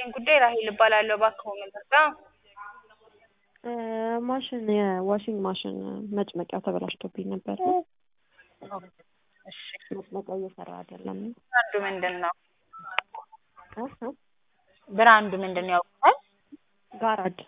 ይስጥልኝ ጉዳይ ራሄል እባላለሁ። እባክዎ ምን ልርዳ? ማሽን የዋሽንግ ማሽን መጭመቂያው ተበላሽቶብኝ ነበር። እሺ መጭመቂያው እየሰራ አይደለም። ብራንዱ ምንድን ነው? እ እ ብራንዱ ምንድን ነው ያውቁታል? ጋራድ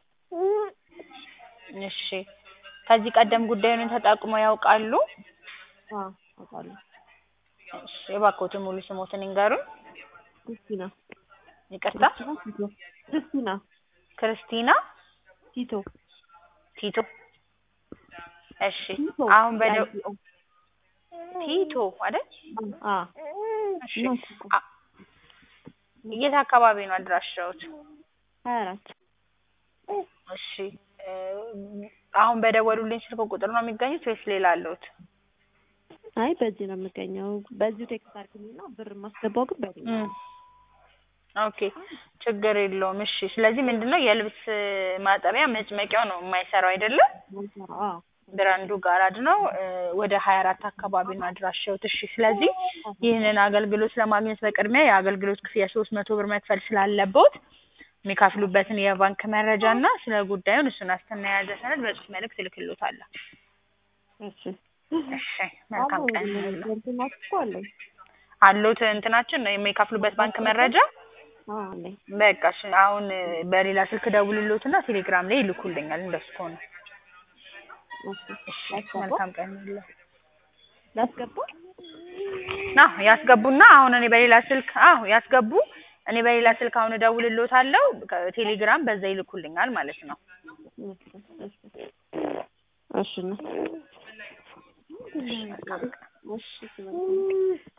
እሺ ከዚህ ቀደም ጉዳዩን ተጠቅመው ያውቃሉ? አዎ አውቃለሁ። እሺ እባክዎትን ሙሉ ስሞትን ይንገሩኝ? ክርስቲና ይቅርታ ቲቶ ክርስቲና ክርስቲና ቲቶ ቲቶ እሺ ቲቶ አሁን በደ ቲኦ ቲቶ አይደል? አ እሺ ነው ቲቶ አ- የት አካባቢ ነው አድራሻዎት? ሀያ አራት እሺ እ አሁን በደወሉልኝ ስልክ ቁጥር ነው የሚገኙት ወይስ ሌላ አለዎት? አይ በዚህ ነው የምገኘው። በዚሁ ቴክስት አድርግልኝና ብር የማስገባው ግን በዚህ ነው። እም ኦኬ ችግር የለውም። እሺ ስለዚህ ምንድነው የልብስ ማጠቢያ መጭመቂያው ነው የማይሰራው አይደለም? አዎ ብራንዱ ጋራድ ነው እ ወደ ሀያ አራት አካባቢ ነው አድራሻዎት። እሺ ስለዚህ ይህንን አገልግሎት ለማግኘት በቅድሚያ የአገልግሎት ክፍያ ሶስት መቶ ብር መክፈል ስላለብዎት የሚከፍሉበትን የባንክ መረጃ እና ስለ ጉዳዩን እሱን ዋስትና የያዘ ሰነድ በጽሁፍ መልእክት እልክልዎታለሁ። እሺ እሺ መልካም ቀን ይሁንልዎ። እንትን እኮ አለኝ። አለዎት እንትናችን ነው የሚከፍሉበት ባንክ መረጃ? አዎ አለኝ። በቃ እሺ አሁን በሌላ ስልክ ደውልልዎትና ቴሌግራም ላይ ይልኩልኛል እንደሱ ከሆነ። እሺ እሺ ላስገባ መልካም ቀን ይሁንልዎ። ላስገባ አዎ ያስገቡና አሁን እኔ በሌላ ስልክ አዎ ያስገቡ። እኔ በሌላ ስልክ አሁን እደውልልዎታለሁ። ቴሌግራም በዛ ይልኩልኛል ማለት ነው። እሺ እሺ እሺ እና እሺ መልካም ቀን። እሺ